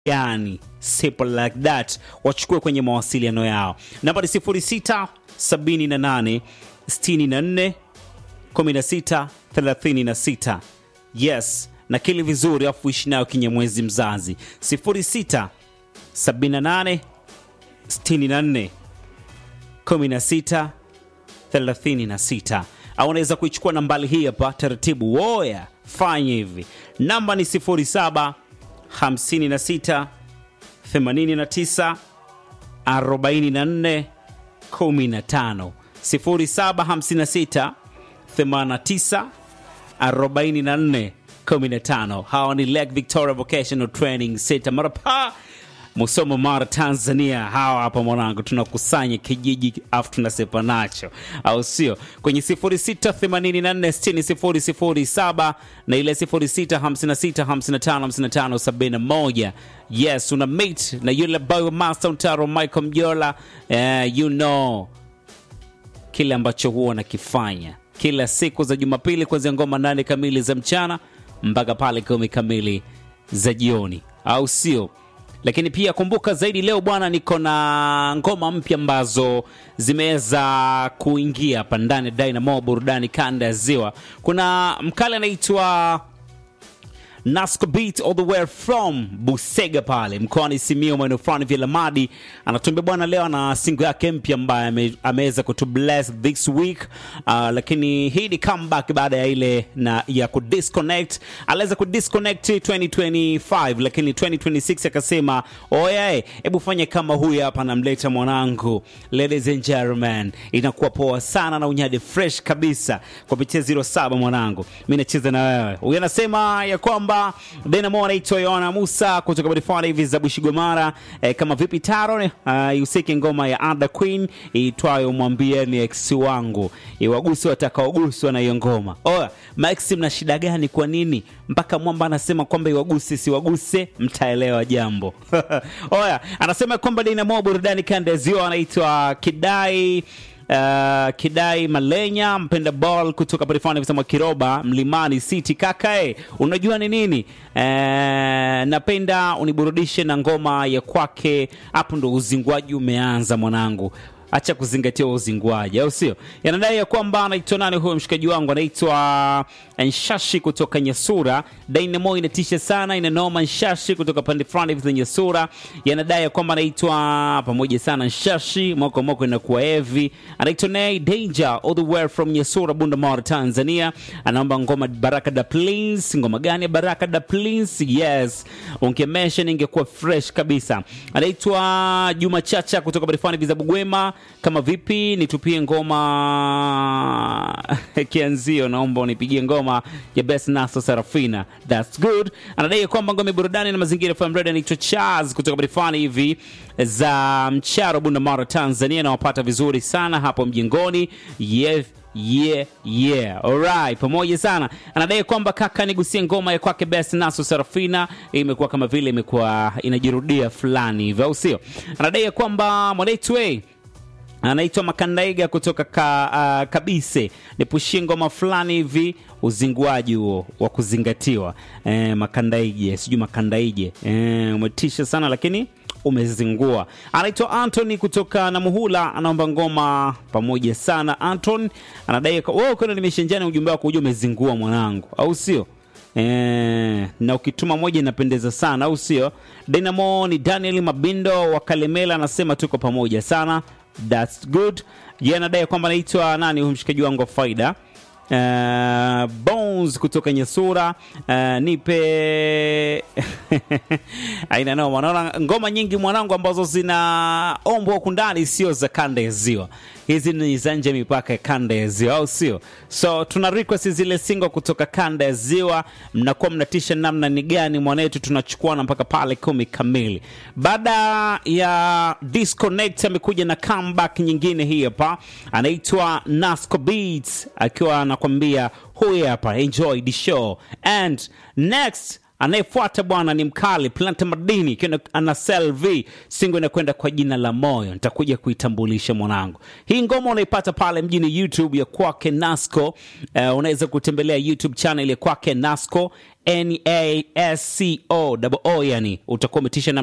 yani simple like that wachukue kwenye mawasiliano yao namba ni 06 78 64 16 36 yes nakili vizuri afu ishi nayo kinyamwezi mzazi 06 78 64 16 36 au unaweza kuichukua nambali hii hapa taratibu woya fanya hivi namba ni 07 56 89 44 15 0756 89 44 15 hawa ni Lake Victoria Vocational Training Center Marapa Musoma Mara Tanzania. Hawa hapa mwanangu, tunakusanya kijiji afu tunasepa nacho, au sio? Kwenye 0684600007 na ile 0656555571. Yes, una mate na yule boy wa Master Mtaro Michael Mjola. Uh, you know kile ambacho huwa nakifanya kila siku za Jumapili kuanzia ngoma nane kamili za mchana mpaka pale kumi kamili za jioni, au sio? Lakini pia kumbuka zaidi, leo bwana, niko na ngoma mpya ambazo zimeweza kuingia hapa ndani ya Dynamo burudani kanda ya Ziwa. Kuna mkale anaitwa Nasco Beat all the way from Busega pale mkoani Simiyu, maeneo fulani vya Lamadi. Anatuambia bwana, leo ana singo yake mpya ambaye ame, ameweza kutu bless this week uh, lakini hii ni comeback baada ya ile na ya kudisconnect. Aliweza kudisconnect 2025 lakini 2026 akasema oye, hebu fanya kama huyu hapa, namleta mwanangu. Ladies and gentlemen, inakuwa poa sana na unyade fresh kabisa kupitia 07 mwanangu, mimi nacheza na wewe. Huyu anasema ya kwamba Dynamo anaitwa Yohana Musa kutoka barifani hivi za Bushigomara eh, kama vipi taro uh, yusike ngoma ya Ada Queen iitwayo mwambieni ex wangu iwaguse watakaoguswa na hiyo ngoma. Oya, Maxi, mna shida gani? Kwa nini mpaka mwamba anasema kwamba iwaguse siwaguse? Mtaelewa jambo. Oya, anasema kwamba Dynamo burudani kanda ya ziwa anaitwa Kidai Uh, Kidai Malenya mpenda ball kutoka Parifani visema Kiroba Mlimani City kakae, unajua ni nini? Uh, napenda uniburudishe na ngoma ya kwake. Hapo ndo uzingwaji umeanza mwanangu, acha kuzingatia uzingwaji, au sio? Yanadai ya kwamba anaitwa nani huyo mshikaji wangu, anaitwa Nshashi kutoka Nyasura. Dynamo inatisha sana, inanoma. Nshashi kutoka pande fulani hivi za Nyasura, yanadai ya kwamba anaitwa pamoja sana Nshashi, moko moko inakuwa heavy. Anaitwa Nay Danger all the way from Nyasura, Bunda Tanzania. Anaomba ngoma Baraka da Please. Ngoma gani ya Baraka da Please? Yes, ungemesha ingekuwa fresh kabisa. Anaitwa Juma Chacha kutoka pande fulani hivi za Bugwema kama vipi nitupie ngoma kianzio, naomba unipigie ngoma ya Best Naso Sarafina, that's good. Anadai kwamba ngome burudani na mazingira FM Radio anaitwa Charles kutoka barifani hivi za Mcharo, Bunda Mara, Tanzania. Nawapata vizuri sana hapo mjengoni. yeah. Yeah, yeah. Alright, pamoja sana. Anadai kwamba kaka, nigusie ngoma ya kwake Best Naso Sarafina, imekuwa kama vile imekuwa inajirudia fulani hivyo, au sio? Anadai kwamba mwanetu anaitwa Makandaiga kutoka ka, uh, Kabise, nipushie ngoma fulani hivi, uzinguaji huo wa kuzingatiwa. E, Makandaije sijui Makandaije e, umetisha sana lakini umezingua. Anaitwa Anthony kutoka Namuhula, anaomba ngoma pamoja sana. Anton anadai wewe kwenda nimeshenjana ujumbe wako, ujue umezingua mwanangu, au sio? E, na ukituma moja inapendeza sana, au sio? Dynamo ni Daniel Mabindo wa Kalemela, anasema tuko pamoja sana That's good. Yeye anadai kwamba anaitwa nani huyu mshikaji wangu wa faida uh, Bones kutoka Nyasura uh, nipe aina noma. Naona ngoma nyingi mwanangu ambazo zinaombwa huku ndani sio za kanda ya Ziwa, hizi ni za nje mipaka ya kanda ya Ziwa, au sio? So tuna request zile single kutoka kanda ya Ziwa, mnakuwa mnatisha namna ni gani mwanetu, tunachukuana mpaka pale kumi kamili. Baada ya disconnect, amekuja na comeback nyingine hii hapa, anaitwa Nasco Beats akiwa anakwambia huyu hapa, enjoy the show and next anayefuata bwana ni mkali Planta Madini ikiwa ana Selv singo inakwenda kwa jina la Moyo. Nitakuja kuitambulisha mwanangu. Hii ngoma unaipata pale mjini YouTube ya kwake Nasco. Uh, unaweza kutembelea YouTube channel ya kwake Nasco N A S C O O, yani utakuwa umetisha na